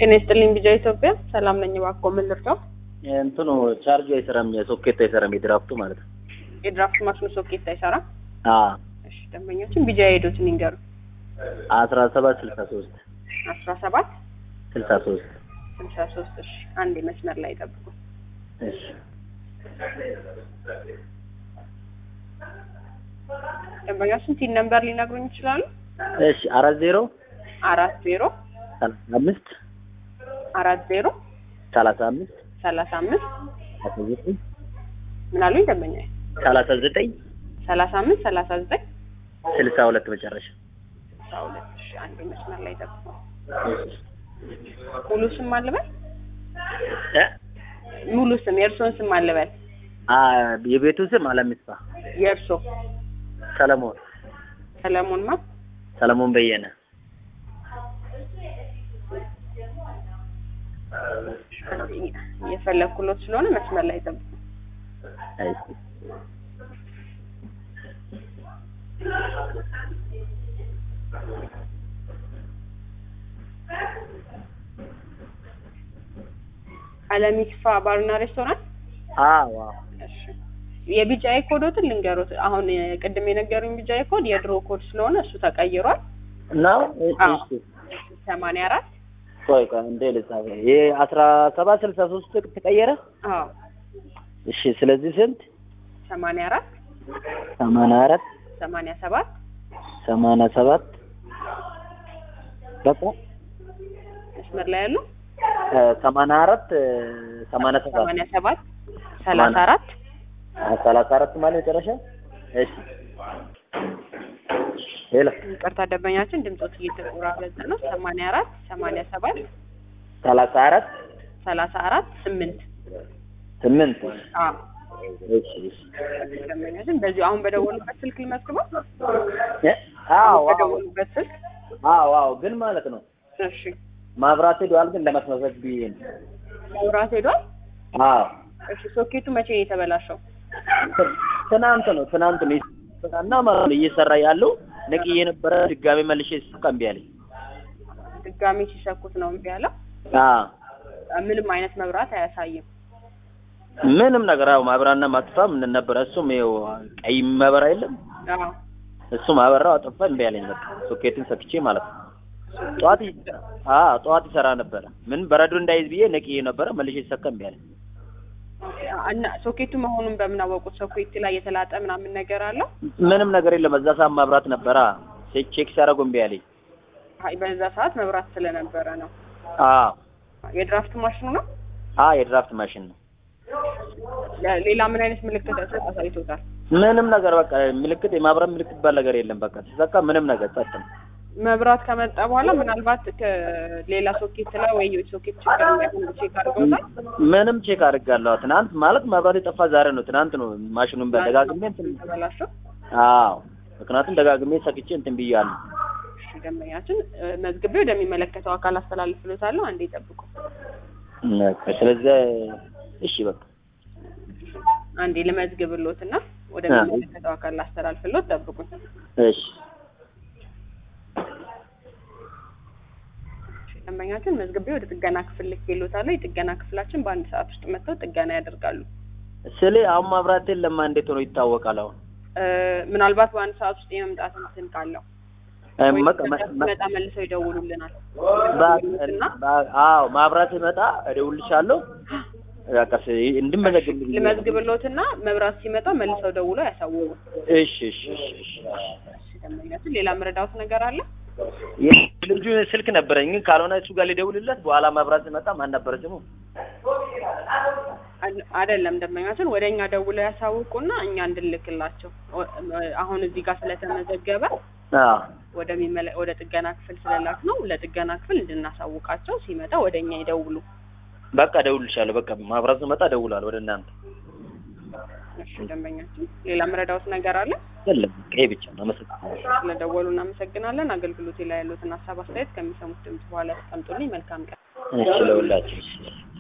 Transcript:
ጤና ይስጥልኝ ቢጃ ኢትዮጵያ ሰላም ነኝ። እባክዎ ምን ልርዳው? እንትኑ ቻርጁ አይሰራም፣ የሶኬት አይሰራም፣ የድራፍቱ ማለት ነው። የድራፍት ማሽኑ ሶኬት አይሰራም። አዎ እሺ ደንበኞችን ቢጃ የሄዱትን ይንገሩ። አስራ ሰባት ስልሳ ሶስት አስራ ሰባት ስልሳ ሶስት ስልሳ ሶስት እሺ አንድ መስመር ላይ ጠብቁ። እሺ ደንበኞችን ቲን ነምበር ሊነግሩኝ ይችላሉ? እሺ አራት ዜሮ አራት ዜሮ ሰላሳ አምስት አራት ዜሮ ሰላሳ አምስት ሰላሳ አምስት ሰላሳ ዘጠኝ ምን አሉኝ ደንበኛ? ሰላሳ ዘጠኝ ሰላሳ አምስት ሰላሳ ዘጠኝ ስልሳ ሁለት መጨረሻ አስራ ሁለት እሺ አንድ መስመር ላይ ጠብቁ። ሙሉ ስም አልበል እ ሙሉ ስም የእርስዎን ስም አልበል አ የቤቱ ስም አለሚስፋ የእርስዎ ሰለሞን ሰለሞን ማ ሰለሞን በየነ የፈለግኩሎት ስለሆነ መስመር ላይ ጠብቁ። አይ አለሚክፋ ባርና ሬስቶራንት አዎ እሺ የቢጫዬ ኮዶትን ልንገሩት። አሁን ቅድም የነገሩኝ ቢጫዬ ኮድ የድሮ ኮድ ስለሆነ እሱ ተቀይሯል። ነው አዎ። እሺ ሰማንያ አራት ቆይ ቆይ እንደ ልጻፍ ይሄ አስራ ሰባት ስልሳ ሶስት ተቀየረ አዎ እሺ ስለዚህ ስንት ሰማንያ አራት ሰማንያ አራት ሰማንያ ሰባት ሰማንያ ሰባት በቃ መስመር ላይ ያሉ እ ሰማንያ አራት እ ሰማንያ ሰባት ሰማንያ ሰባት ሰላሳ አራት አ ሰላሳ አራት ማለት መጨረሻ እሺ ሌላ ይቅርታ ደንበኛችን ድምፆት እየተቆራረጠ ነው። ሰማንያ አራት ሰማንያ ሰባት ሰላሳ አራት ሰላሳ አራት ስምንት ስምንት አዎ እሺ እሺ ደንበኛችን በዚሁ አሁን በደወሉበት ስልክ ልመዝግበው። እ አዎ አዎ በደወሉበት ስልክ አዎ አዎ ግን ማለት ነው እሺ ማብራት ሄዷል ግን ለማስመሰግ ብዬ ነው መብራት ሄዷል። አዎ እሺ ሶኬቱ መቼ ነው የተበላሸው? ት- ትናንት ነው ትናንት ነው እና ማለት ነው እየሰራ ያለው ነቅዬ የነበረ ድጋሜ መልሼ ስልክ እምቢ አለኝ ድጋሚ ሲሰኩት ነው እምቢ ያለው። አዎ ምንም አይነት መብራት አያሳይም። ምንም ነገር አዎ ማብራና ማጥፋ ምን ነበረ እሱም ይኸው ቀይ ማበራ የለም አዎ እሱም አበራው አጠፋ እምቢ አለኝ በቃ ሶኬትን ሰክቼ ማለት ነው ጠዋት ይ- አዎ ጠዋት ይሰራ ነበረ ምን በረዶ እንዳይዝ ብዬ ነቅዬ ነበረ መልሼ ሲሰካ እምቢ አለኝ እና ሶኬቱ መሆኑን በምን አወቁት? ሶኬት ላይ የተላጠ ምናምን ነገር አለው? ምንም ነገር የለም እዛ ሰዓት ማብራት ነበረ ቼክ ቼክ ሲያደርጉ እምቢ አለኝ አይ በዛ ሰዓት መብራት ስለነበረ ነው። አዎ የድራፍት ማሽኑ ነው። አዎ የድራፍት ማሽን ነው ለ- ሌላ ምን አይነት ምልክት አሳይቶታል? ምንም ነገር በቃ ምልክት የማብራት ምልክት ባል ነገር የለም በቃ ሲሰካ ምንም ነገር ጸጥ ነው መብራት ከመጣ በኋላ ምናልባት ከሌላ ሶኬት ላይ ወይ ሶኬት ችግር እንዳይሆን ቼክ አድርገውታል። ምንም ቼክ አድርጋለሁ ትናንት ማለት መብራት የጠፋ ዛሬ ነው ትናንት ነው ማሽኑን በደጋግሜ እንትን ተበላሸው። አዎ ምክንያቱም ደጋግሜ ሰክቼ እንትን ብያለሁ እሺ ደንበኛችን እ፣ መዝግቤ ወደሚመለከተው አካል አስተላልፍሎታለሁ። አንዴ ይጠብቁ። በቃ ስለዚህ እሺ በቃ አንዴ ልመዝግብሎትና ወደሚመለከተው አካል ላስተላልፍሎት ጠብቁኝ። እሺ ደንበኛችን መዝግቤ ወደ ጥገና ክፍል ልኬሎታለሁ። የጥገና ክፍላችን በአንድ ሰዓት ውስጥ መጥተው ጥገና ያደርጋሉ። ስለ አሁን ማብራት የለም እንዴት ሆኖ ይታወቃል አሁን እ፣ ምናልባት በአንድ ሰዓት ውስጥ የመምጣት እንትን ካለው እ፣ ወይ መቀ- መ- መ- ሲመጣ መልሰው ይደውሉልናል። በ- እና በ- አዎ ማብራት ሲመጣ እደውልልሻለሁ በቃ ስ- እንድመዘግብ ልመዝግብሎትና መብራት ሲመጣ መልሰው ደውለው ያሳውቁ። እሺ እሺ እሺ እሺ እሺ ደንበኛችን ሌላ መረዳት ነገር አለ? ልጁ ስልክ ነበረኝ ግን ካልሆነ እሱ ጋር ሊደውልለት በኋላ መብራት ሲመጣ ማን ነበረ ስሙ አድ- አይደለም ደንበኛችን ወደ እኛ ደውለው ያሳውቁና እኛ እንድልክላቸው ወ- አሁን እዚህ ጋር ስለተመዘገበ አዎ ወደሚመለ ወደ ጥገና ክፍል ስለላክ ነው ለጥገና ክፍል እንድናሳውቃቸው ሲመጣ ወደ እኛ ይደውሉ። በቃ እደውልልሻለሁ በቃ ማብራት ሲመጣ እደውላለሁ ወደ እናንተ እሺ ደንበኛችን ሌላ መረዳውት ነገር አለ? የለም ይሄ ብቻ ነው አመሰግናለሁ ስለደወሉ እናመሰግናለን። አገልግሎቴ ላይ ያሉትን ሀሳብ አስተያየት ከሚሰሙት ድምጽ በኋላ ያስቀምጡልኝ። መልካም ቀን። እሺ ለሁላችሁ እሺ